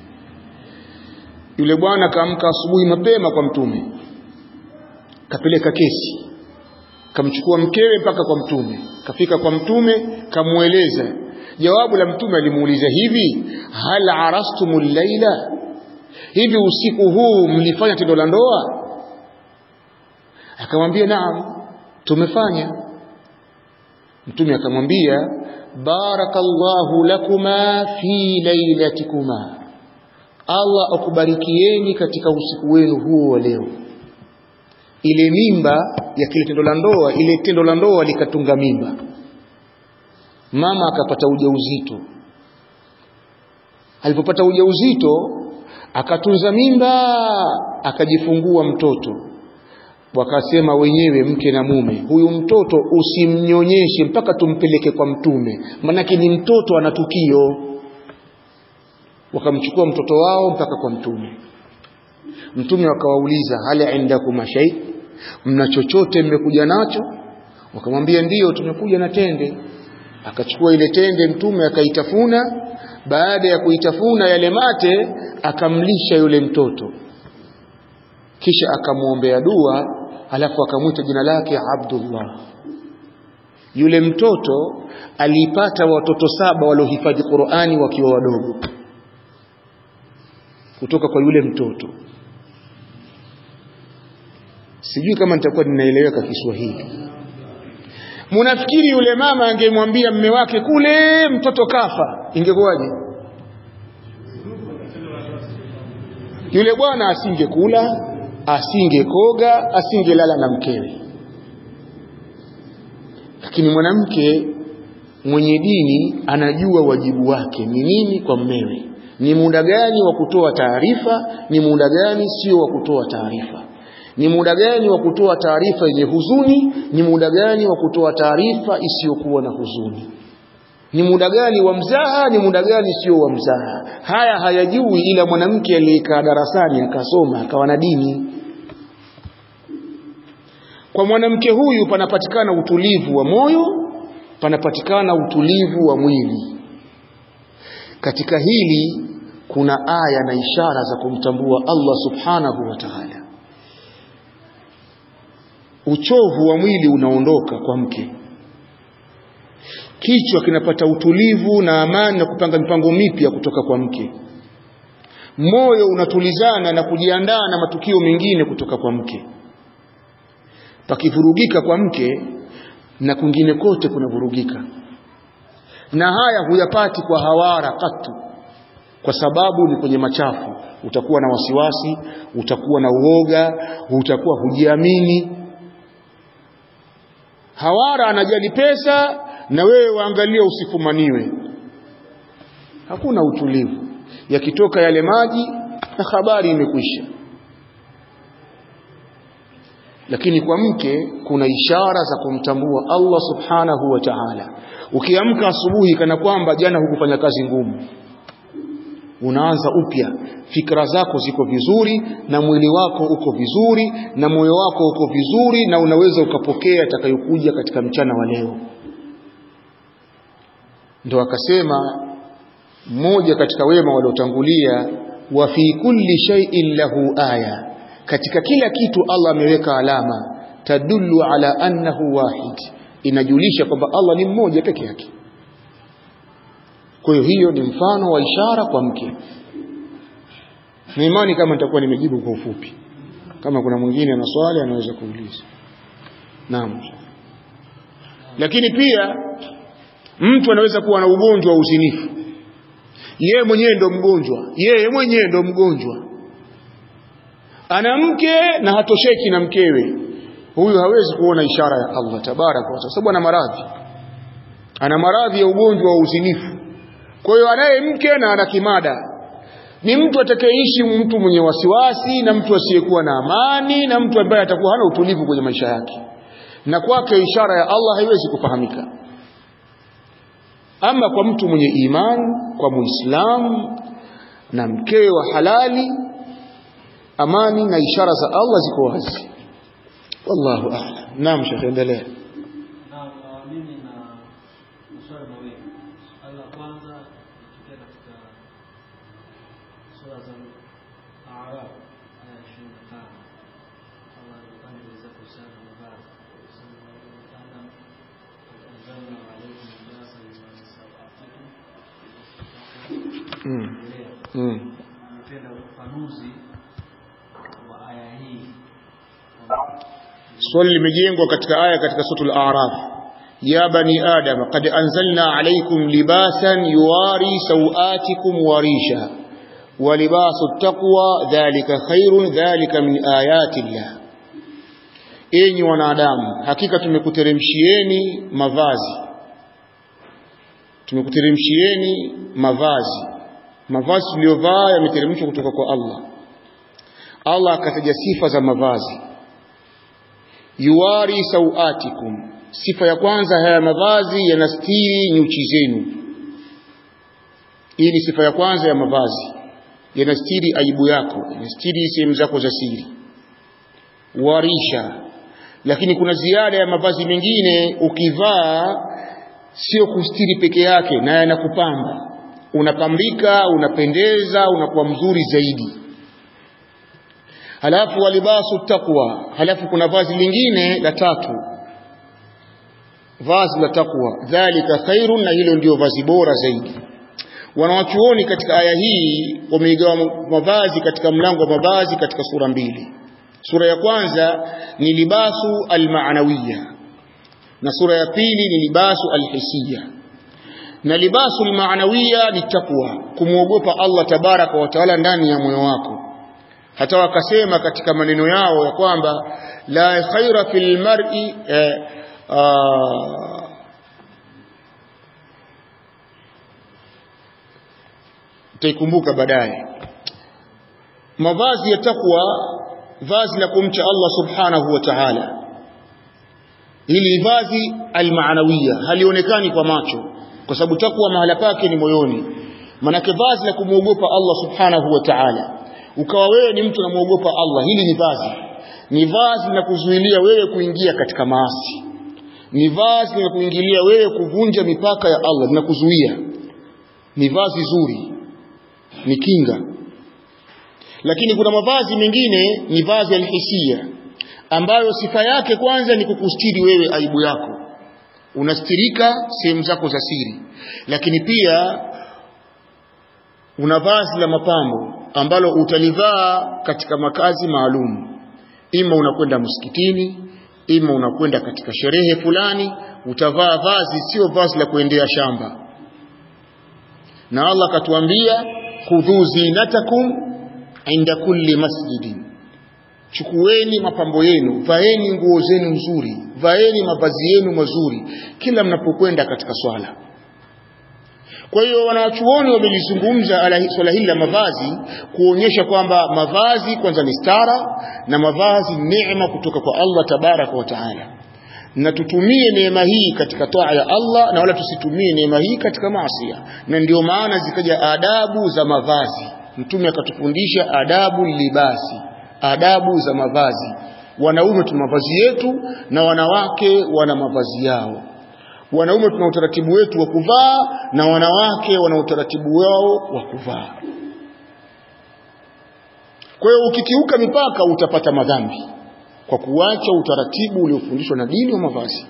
yule bwana kaamka asubuhi mapema kwa mtume kapeleka kesi kamchukua mkewe mpaka kwa mtume kafika kwa mtume kamweleza jawabu la mtume alimuuliza hivi hal arastumul laila hivi usiku huu mlifanya tendo la ndoa akamwambia naam tumefanya mtume akamwambia barakallahu lakuma fi lailatikuma Allah akubarikieni katika usiku wenu huo wa leo ile mimba ya kile tendo la ndoa ile tendo la ndoa likatunga mimba mama akapata ujauzito alipopata ujauzito akatunza mimba akajifungua mtoto wakasema wenyewe mke na mume huyu mtoto usimnyonyeshe mpaka tumpeleke kwa mtume manake ni mtoto ana tukio wakamchukua mtoto wao mpaka kwa mtume mtume wakawauliza hali indakum shay mna chochote mmekuja nacho wakamwambia ndiyo tumekuja na tende akachukua ile tende mtume akaitafuna baada ya kuitafuna yale mate akamlisha yule mtoto kisha akamwombea dua alafu akamwita jina lake Abdullah yule mtoto alipata watoto saba waliohifadhi Qur'ani wakiwa wadogo kutoka kwa yule mtoto sijui kama nitakuwa ninaeleweka Kiswahili Munafikiri yule mama angemwambia mme wake kule mtoto kafa ingekuwaje yule bwana asingekula asingekoga asingelala na mkewe lakini mwanamke mwenye dini anajua wajibu wake ni nini kwa mmewe ni muda gani wa kutoa taarifa ni muda gani sio wa kutoa taarifa ni muda gani wa kutoa taarifa yenye huzuni ni muda gani wa kutoa taarifa isiyokuwa na huzuni ni muda gani wa mzaha ni muda gani sio wa mzaha haya hayajui ila mwanamke aliyekaa darasani akasoma akawa na dini kwa mwanamke huyu panapatikana utulivu wa moyo panapatikana utulivu wa mwili katika hili kuna aya na ishara za kumtambua Allah subhanahu wa ta'ala uchovu wa mwili unaondoka kwa mke kichwa kinapata utulivu na amani na kupanga mipango mipya kutoka kwa mke moyo unatulizana na kujiandaa na matukio mengine kutoka kwa mke pakivurugika kwa mke na kwingine kote kunavurugika na haya huyapati kwa hawara katu kwa sababu ni kwenye machafu utakuwa na wasiwasi utakuwa na uoga utakuwa hujiamini hawara anajali pesa na wewe waangalia usifumaniwe hakuna utulivu yakitoka yale maji na habari imekwisha lakini kwa mke kuna ishara za kumtambua Allah subhanahu wa ta'ala ukiamka asubuhi kana kwamba jana hukufanya kazi ngumu unaanza upya fikra zako ziko vizuri na mwili wako uko vizuri na moyo wako uko vizuri na unaweza ukapokea atakayokuja katika mchana wa leo ndo akasema mmoja katika wema waliotangulia wa fi kulli shay'in lahu aya katika kila kitu Allah ameweka alama tadullu ala annahu wahid inajulisha kwamba Allah ni mmoja peke yake kwa hiyo hiyo ni mfano wa ishara kwa mke na imani kama nitakuwa nimejibu kwa ufupi kama kuna mwingine ana swali anaweza kuuliza naam lakini pia mtu anaweza kuwa na ugonjwa wa uzinifu yeye mwenyewe ndo mgonjwa yeye mwenyewe ndo mgonjwa ana mke na hatosheki na mkewe huyu hawezi kuona ishara ya Allah tabaraka wa sababu ana maradhi ana maradhi ya ugonjwa wa uzinifu kwa hiyo anaye mke na ana kimada ni mtu atakayeishi mtu mwenye wasiwasi na mtu asiyekuwa na amani na mtu ambaye atakuwa hana utulivu kwenye maisha yake na kwake ishara ya Allah haiwezi kufahamika ama kwa mtu mwenye imani kwa muislamu na mkewe wa halali amani na ishara za Allah ziko wazi wallahu a'lam naam shekhe endelea Naam, uh, mimi na maswali mawili. Swali la kwanza tukia katika sura za Araf aya ishirini na tano Allah alieleza kuhusiana na mavazi kusema Adam anzalna alaykum libasa liman sawatikum mm. endelea mm. nipenda ufafanuzi wa aya hii swali limejengwa katika aya katika suratul a'raf ya bani adam qad anzalna alaykum libasan yuwari sawatikum warisha wa libasu taqwa dhalika khairun dhalika min ayati llah enyi wanadamu hakika tumekuteremshieni mavazi tumekuteremshieni mavazi mavazi tuliyovaa yameteremshwa kutoka kwa Allah Allah akataja sifa za mavazi yuwari sauatikum sifa ya kwanza haya mavazi yanastiri nyuchi zenu hii ni sifa ya kwanza ya mavazi yanastiri aibu yako yanastiri sehemu zako za siri warisha lakini kuna ziada ya mavazi mengine ukivaa sio kustiri peke yake na yanakupamba unapambika unapendeza unakuwa mzuri zaidi halafu walibasu taqwa halafu kuna vazi lingine la tatu vazi la taqwa dhalika khairun na hilo ndio vazi bora zaidi wanawachuoni katika aya hii wameigawa mavazi katika mlango wa mavazi katika sura mbili sura ya kwanza ni libasu almaanawiya na sura ya pili ni libasu alhisiya na libasu almaanawiya ni takwa kumwogopa Allah tabaraka wa taala ndani ya moyo wako hata wakasema katika maneno yao ya kwamba la khaira fil mar'i eh, uh, taikumbuka baadaye mavazi ya takwa vazi la kumcha Allah subhanahu wa ta'ala hili vazi almaanawiya halionekani kwa macho kwa sababu takwa mahala pake ni moyoni manake vazi la kumwogopa Allah subhanahu wa ta'ala ukawa wewe ni mtu unamwogopa Allah hili ni vazi ni vazi la kuzuilia wewe kuingia katika maasi ni vazi la kuingilia wewe kuvunja mipaka ya Allah linakuzuia ni vazi zuri ni kinga lakini kuna mavazi mengine ni vazi alhisia ambayo sifa yake kwanza ni kukustiri wewe aibu yako unastirika sehemu zako za siri lakini pia una vazi la mapambo ambalo utalivaa katika makazi maalum ima unakwenda msikitini ima unakwenda katika sherehe fulani utavaa vazi sio vazi la kuendea shamba na Allah katuambia khudhu zinatakum inda kulli masjidin chukueni mapambo yenu vaeni nguo zenu nzuri vaeni mavazi yenu mazuri kila mnapokwenda katika swala kwa hiyo wanawachuoni wamelizungumza swala hili la mavazi kuonyesha kwamba mavazi kwanza ni stara na mavazi neema kutoka kwa Allah tabaraka wa taala na tutumie neema hii katika toa ya Allah na wala tusitumie neema hii katika maasi na ndio maana zikaja adabu za mavazi mtume akatufundisha adabu libasi adabu za mavazi wanaume tuna mavazi yetu na wanawake wana mavazi yao wanaume tuna utaratibu wetu wa kuvaa na wanawake wana utaratibu wao wa kuvaa kwa hiyo ukikiuka mipaka utapata madhambi kwa kuacha utaratibu uliofundishwa na dini wa mavazi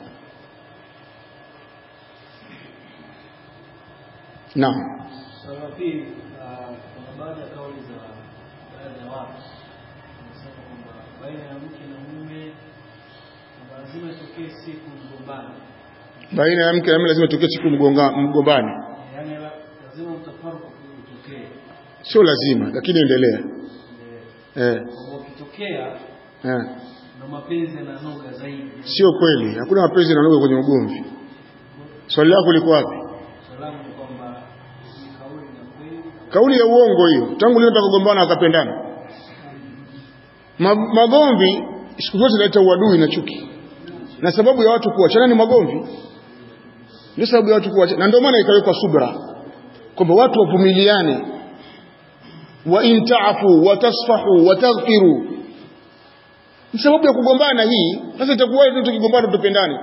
naam Swala la pili, ah, kuna baadhi ya kauli za baadhi ya watu wanasema kwamba baina ya mke na mume kwamba lazima itokee siku mgombani, baina ya mke na mume lazima tokee siku mgonga- mgombani yaani la- lazima mtafaruku utokee. sio lazima lakini endelea Eh, eh, kwamba ukitokea eh. ndo mapenzi yananoga zaidi. sio kweli hakuna mapenzi yananoga kwenye ugomvi swali lako liko wapi Salamu ni kwamba ni kauli na kweli kauli ya uongo hiyo tangu lini mpaka kugombana wakapendana Ma, magomvi siku zote zinaleta uadui na chuki na sababu ya watu kuachana ni magomvi ndio sababu ya watu kuachana na ndio maana ikawekwa subra kwamba watu wavumiliane wa in ta'fu wa tasfahu wa taghfiru ni sababu ya kugombana hii sasa itakuwa hivi tukigombana tupendane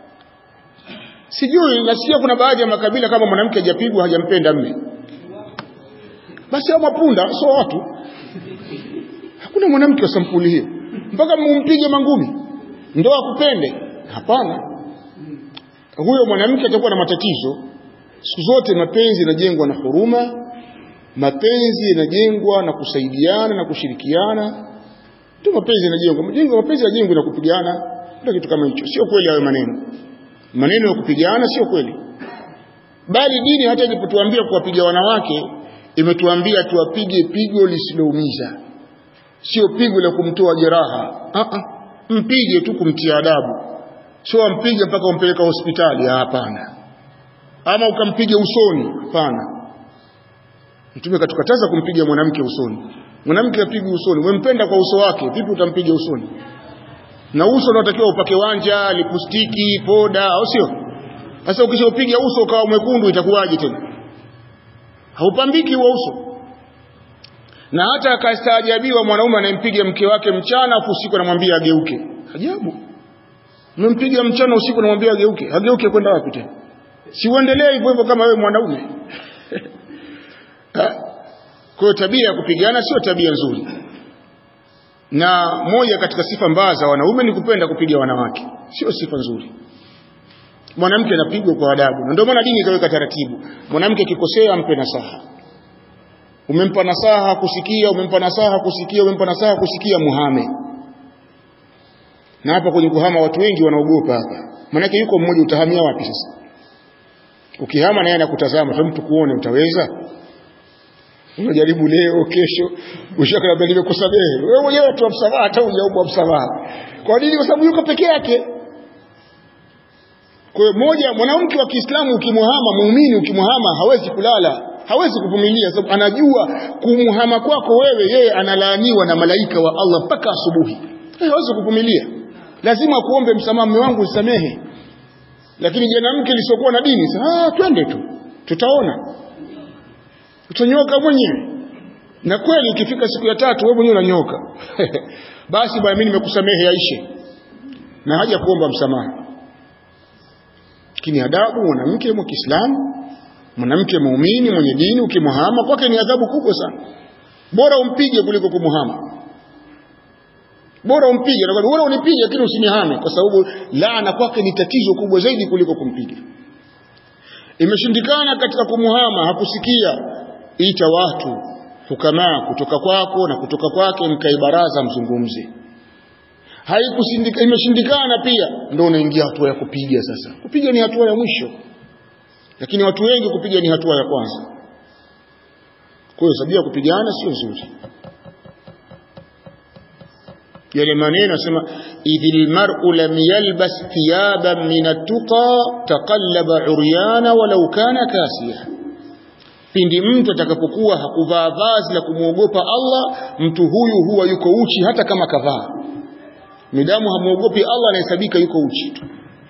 sijui nasikia kuna baadhi ya makabila kama mwanamke hajapigwa hajampenda mme basi hao mapunda sio watu hakuna mwanamke wa sampuli hiyo mpaka mumpige mangumi ndo akupende hapana huyo mwanamke atakuwa na matatizo siku zote mapenzi yanajengwa na huruma mapenzi yanajengwa na kusaidiana na kushirikiana ndio mapenzi yanajengwa majengo mapenzi yanajengwa na kupigana ndio kitu kama hicho sio kweli hayo maneno maneno ya kupigana sio kweli bali dini hata ilipotuambia kuwapiga wanawake imetuambia tuwapige pigo lisiloumiza sio pigo la kumtoa jeraha ah -ah. mpige tu kumtia adabu sio ampige mpaka umpeleka hospitali hapana ama ukampige usoni hapana mtume katukataza kumpiga mwanamke usoni mwanamke apige usoni umempenda kwa uso wake vipi utampiga usoni na uso unatakiwa upake wanja lipustiki poda au sio sasa ukishaupiga uso ukawa mwekundu itakuwaje tena haupambiki huo uso na hata akastaajabiwa mwanaume anayempiga mke wake mchana afu usiku anamwambia ageuke ajabu umempiga mchana usiku anamwambia ageuke ageuke kwenda wapi tena si uendelee hivyo hivyo kama wewe mwanaume kwa hiyo tabia ya kupigana sio tabia nzuri na moja katika sifa mbaya za wanaume ni kupenda kupiga wanawake sio sifa nzuri mwanamke anapigwa kwa adabu na ndio maana dini ikaweka taratibu mwanamke akikosea ampe nasaha umempa nasaha kusikia umempa nasaha kusikia umempa nasaha kusikia muhame na hapa kwenye kuhama watu wengi wanaogopa hapa maanake yuko mmoja utahamia wapi sasa ukihama naye anakutazama tu mtu kuone utaweza unajaribu leo kesho ushaka nimekusamehe wewe mwenyewe tu msamaha hata hujaomba msamaha kwa nini kwa sababu yuko peke yake kwa hiyo moja mwanamke wa Kiislamu ukimuhama muumini ukimuhama hawezi kulala hawezi kuvumilia sababu anajua kumuhama kwako wewe yeye analaaniwa na malaika wa Allah mpaka asubuhi hawezi kuvumilia lazima kuombe msamaha mume wangu usamehe lakini mwanamke lisiokuwa na dini ah twende tu tutaona utanyoka mwenyewe na kweli ikifika siku ya tatu wewe mwenyewe unanyoka basi bwana mimi nimekusamehe yaishe na haja kuomba msamaha lakini adabu mwanamke wa Kiislamu mwanamke muumini mwenye dini ukimuhama kwake ni adhabu kubwa sana bora umpige kuliko kumuhama bora umpige na bora unipige lakini usinihame kwa sababu laana kwake ni tatizo kubwa zaidi kuliko kumpiga imeshindikana katika kumuhama hakusikia ita watu hukamaa kutoka kwako na kutoka kwake mkae baraza mzungumze haikusindika imeshindikana pia ndio unaingia hatua ya kupiga sasa kupiga ni hatua ya mwisho lakini watu wengi kupiga ni hatua ya kwanza kwa hiyo sabia kupigana sio nzuri yale maneno nasema idhil mar'u lam yalbas thiyaban min at-tuqa taqallaba uryana walau kana kasiya pindi mtu atakapokuwa hakuvaa vazi la kumwogopa Allah mtu huyu huwa yuko uchi hata kama kavaa midamu hamuogopi Allah anahesabika yuko uchi tu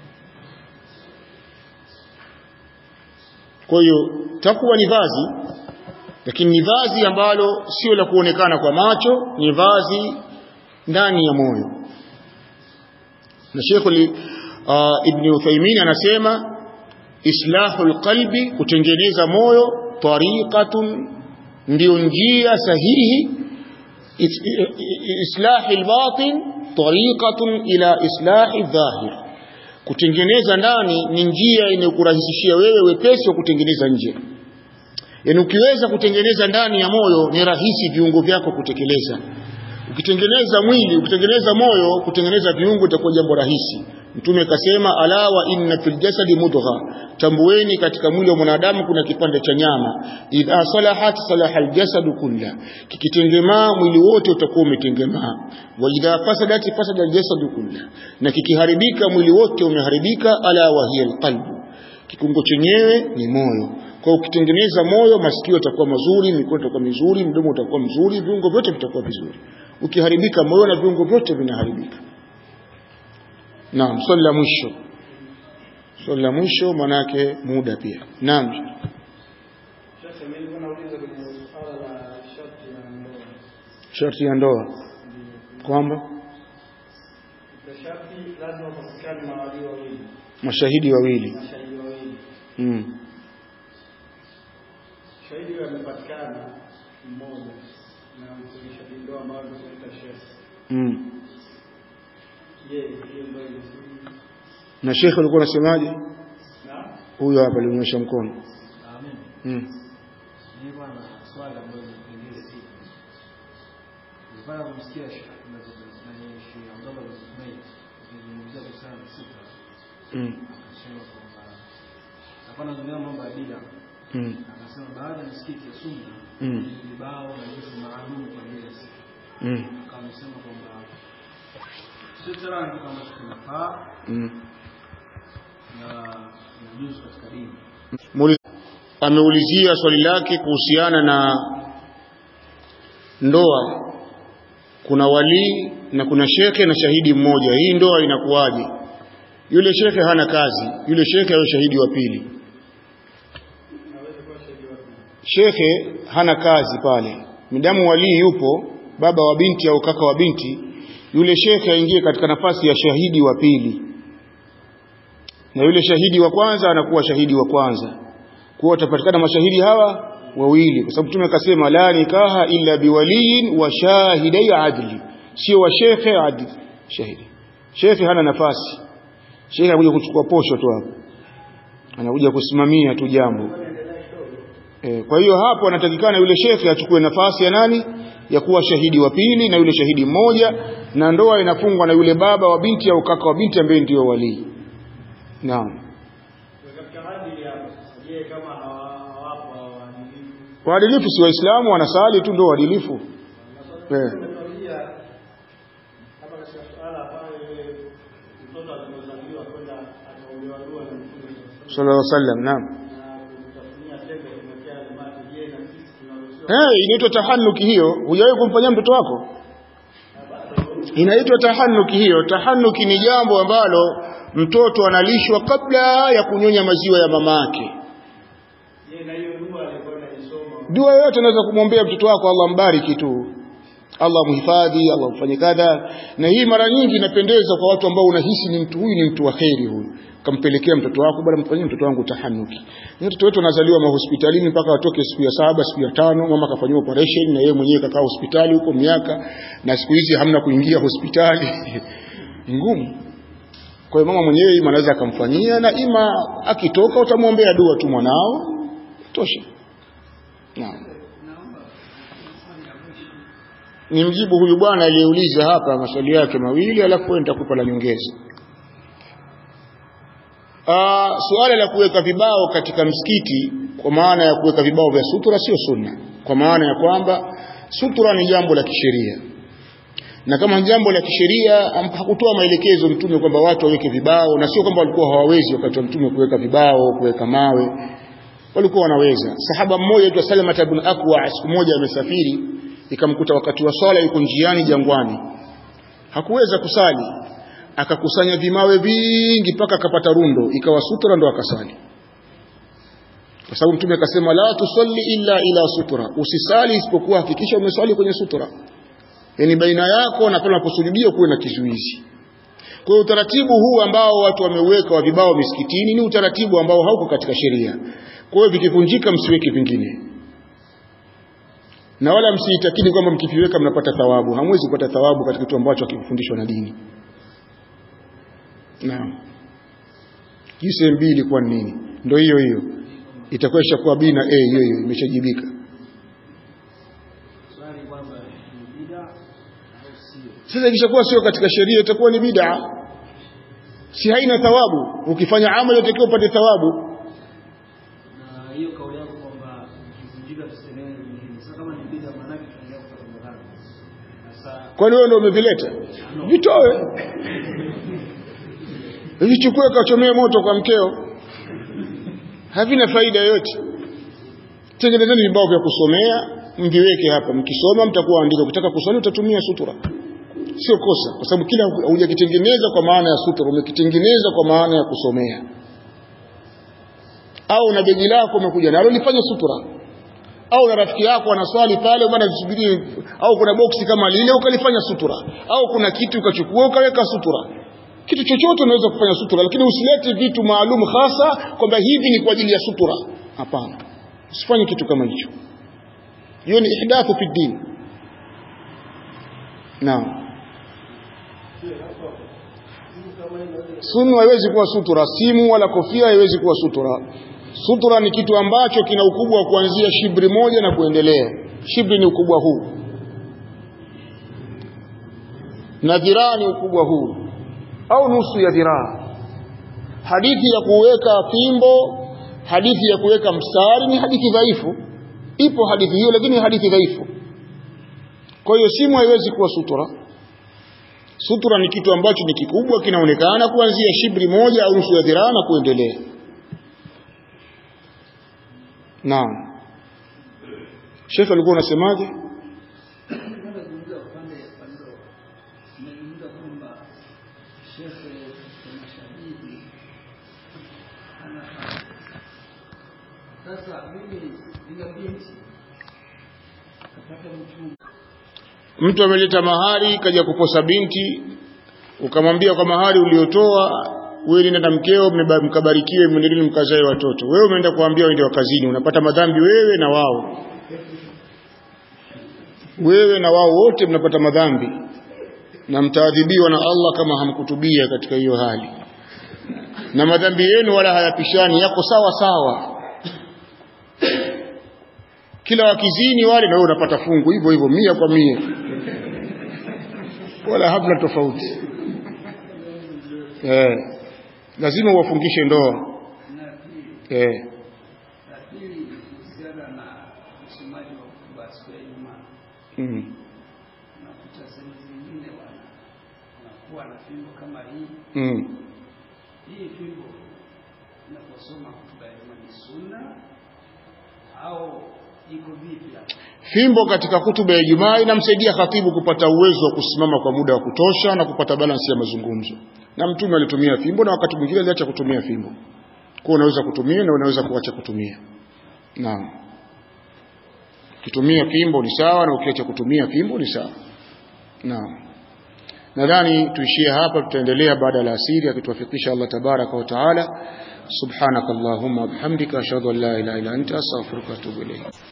kwa hiyo takwa ni vazi lakini ni vazi ambalo sio la kuonekana kwa macho ni vazi ndani ya moyo na Sheikh uh, Ibn Uthaymeen anasema islahul qalbi kutengeneza moyo tariqatun ndio njia sahihi islahi albatin tariqatun ila islahi dhahir kutengeneza ndani ni njia inayokurahisishia wewe wepesi wa kutengeneza nje yaani ukiweza kutengeneza ndani ya moyo ni rahisi viungo vyako kutekeleza ukitengeneza mwili ukitengeneza moyo kutengeneza viungo itakuwa jambo rahisi mtume akasema ala wa inna fil jasadi mudgha tambueni katika mwili wa mwanadamu kuna kipande cha nyama idha salahat salaha aljasadu kulla kikitengemaa mwili wote utakuwa umetengemaa wa idha fasadat fasada aljasadu kulla na kikiharibika mwili wote umeharibika ala wa hiya alqalbu kikungo chenyewe ni moyo kwa ukitengeneza moyo masikio yatakuwa mazuri mikono itakuwa mizuri mdomo utakuwa mzuri viungo vyote vitakuwa vizuri ukiharibika moyo na viungo vyote vinaharibika naam swali la mwisho swali la mwisho manake muda pia naam Sasa mimi nilikuwa nauliza kwenye suala la sharti la ndoa. sharti ya ndoa kwamba Kwa sharti lazima patikane mawali wawili, mashahidi wawili mashahidi wawili. mm. Shahidi huyo amepatikana mmoja na msuluhishaji ndoa ambayo tunaita shehe. mm. Je, hiyo ndoa inasiri? na shekhe alikuwa anasemaje Na huyo hapa alionyesha mkono Amen. mm. Nilikuwa na swali ambalo lingine si. Nilikuwa namsikia Sheikh Abdullah bin Ismail akizungumzia kuhusiana na sifa mm. Akasema kwamba hapana zungumza mambo ya bid'a. mm. Akasema baada ya misikiti ya sunna mm. vibao na vitu maalum kwa ajili ya siku. mm. Akasema kwamba sio tena kitu ambacho kinafaa mm. na inajuzu katika dini. Muli- ameulizia swali lake kuhusiana na ndoa kuna walii na kuna shekhe na shahidi mmoja hii ndoa inakuwaje yule shekhe hana kazi yule shekhe awe shahidi wa pili shekhe hana kazi pale midamu walii yupo baba wa binti au kaka wa binti yule shekhe aingie katika nafasi ya shahidi wa pili na yule shahidi wa kwanza anakuwa shahidi wa kwanza kuwa watapatikana mashahidi hawa wawili kwa sababu mtume akasema la nikaha illa biwaliyin wa shahidai adli sio wa shekhe adli shahidi shekhe hana nafasi shekhe anakuja kuchukua posho tu hapo anakuja kusimamia tu jambo e, kwa hiyo hapo anatakikana yule shekhe achukue nafasi ya nani ya kuwa shahidi wa pili na yule shahidi mmoja na ndoa inafungwa na yule baba wa binti au kaka wa binti ambaye ndio walii naam katika adili hapo sasa je kama hawa- hawapo waadilifu waadilifu si waislamu wanasali tu ndio waadilifu eh. umetuambia hapa katika suala pale mtoto alipozaliwa kwenda akaombewa dua na mtume sallallahu alaihi wasallam naam na kutafunia tembe kumwekea limati je na sisi tunaruhusiwa Eh, inaitwa tahanuki hiyo. Hujawahi kumfanyia mtoto wako? Inaitwa tahanuki hiyo. Tahanuki ni jambo ambalo mtoto analishwa kabla ya kunyonya maziwa ya mamake. je na hiyo dua alikuwa anaisoma Dua yoyote unaweza kumwombea mtoto wako, Allah mbariki tu, Allah mhifadhi, Allah mfanye kadha. Na hii mara nyingi inapendeza kwa watu ambao unahisi ni mtu huyu ni mtu wa kheri huyu, kampelekea mtoto wako, bwana, mfanyie mtoto wangu tahanuki. Ni Watoto wetu wanazaliwa mahospitalini mpaka watoke siku ya saba, siku ya tano, mama kafanyiwa operation na yeye mwenyewe kakaa hospitali huko miaka, na siku hizi hamna kuingia hospitali Ni ngumu. Kwa hiyo mama mwenyewe ima anaweza akamfanyia, na ima akitoka utamwombea dua tu mwanao, tosha. Naam. ni mjibu huyu bwana aliyeuliza hapa maswali yake mawili alafu wewe nitakupa la nyongeza Ah, suala la kuweka vibao katika msikiti kwa maana ya kuweka vibao vya sutura sio sunna kwa maana ya kwamba sutura ni jambo la kisheria na kama ni jambo la kisheria am- hakutoa maelekezo mtume kwamba watu waweke vibao na sio kwamba walikuwa hawawezi wakati wa mtume kuweka vibao kuweka mawe walikuwa wanaweza sahaba mmoja aitwa Salama ibn Akwa siku moja amesafiri ikamkuta wakati wa swala yuko njiani jangwani hakuweza kusali akakusanya vimawe vingi mpaka akapata rundo ikawa sutra ndo akasali kwa sababu mtume akasema la tusalli illa ila sutra usisali isipokuwa hakikisha umeswali kwenye sutra yani baina yako na pale unaposujudia kuwe na kizuizi kwa hiyo utaratibu huu ambao watu wameuweka wa vibao misikitini ni utaratibu ambao hauko katika sheria kwa hiyo vikivunjika msiweke vingine na wala msiitakidi kwamba mkiviweka mnapata thawabu hamwezi kupata thawabu katika kitu ambacho hakikufundishwa na dini naam hii sehemu mbili ilikuwa ni nini ndio hiyo hiyo itakuwa ishakuwa b na a hiyo hiyo imeshajibika Swali kwamba ni bid'a au sio? sasa ikishakuwa sio katika sheria itakuwa ni bid'a si haina thawabu ukifanya amali utakiwa upate thawabu Na hiyo kauli yako kwamba ikivunjika tusenene nyingine. Sasa kama ni bid'a maana yake tunaendelea kupata madhara. Sasa kwani wewe ndio umevileta vitoe vichukue kachomee moto kwa mkeo havina faida yoyote tengenezeni vibao vya kusomea mviweke hapa mkisoma mtakuwa andika ukitaka kuswali utatumia sutura sio kosa kwa sababu kila hujakitengeneza kwa maana ya sutura umekitengeneza kwa maana ya kusomea au na begi lako umekuja nalo lifanye sutura au na rafiki yako anaswali pale bwana subirie au kuna boksi kama lile ukalifanya sutura au kuna kitu ukachukua ukaweka sutura kitu chochote unaweza kufanya sutura lakini usilete vitu maalum hasa kwamba hivi ni kwa ajili ya sutura hapana usifanye kitu kama hicho hiyo ni ihdathu fi din naam Simu haiwezi kuwa sutura, simu wala kofia haiwezi kuwa sutura. Sutura ni kitu ambacho kina ukubwa wa kuanzia shibri moja na kuendelea. Shibri ni ukubwa huu, na dhiraa ni ukubwa huu, au nusu ya dhiraa. hadithi ya kuweka fimbo hadithi ya kuweka mstari ni hadithi dhaifu ipo hadithi hiyo lakini hadithi dhaifu kwa hiyo simu haiwezi kuwa sutura sutura ni kitu ambacho ni kikubwa kinaonekana kuanzia shibri moja au nusu ya dhiraa na kuendelea naam Sheikh alikuwa unasemaje Nazungumza upande wa ndoa. Nimezungumza kwamba shekhe kuna shahidi ana sasa mimi nina binti kapata mchumba mtu ameleta mahari kaja kuposa binti ukamwambia kwa mahari uliotoa wewe nenda na mkeo mmeba- mkabarikiwe mwendelee mkazae watoto wewe umeenda kuambia waende wakazini unapata madhambi wewe na wao wewe na wao wote mnapata madhambi na mtaadhibiwa na Allah kama hamkutubia katika hiyo hali na madhambi yenu wala hayapishani yako sawa sawa kila wakizini wale na wewe unapata fungu hivyo hivyo mia kwa mia wala hamna tofauti eh, lazima uwafungishe ndoa na pili eh, la pili ni kuhusiana na usomaji wa hotuba siku ya Ijumaa. mm, Unakuta sehemu zingine wana wanakuwa na fimbo kama hii. mm. Hii fimbo inaposoma hotuba ya Ijumaa ni sunna au iko vipi hapa? fimbo katika kutuba ya Ijumaa inamsaidia khatibu kupata uwezo wa kusimama kwa muda wa kutosha na kupata balansi ya mazungumzo na mtume alitumia fimbo na wakati mwingine aliacha kutumia fimbo kwa unaweza kutumia na unaweza kuacha kutumia naam ukitumia fimbo ni sawa na ukiacha kutumia fimbo ni sawa naam nadhani tuishie hapa tutaendelea baada ya asiri akituwafikisha Allah tabaraka wa taala subhanakallahumma bihamdika ashhadu an la ilaha illa anta astaghfiruka wa atubu ilayk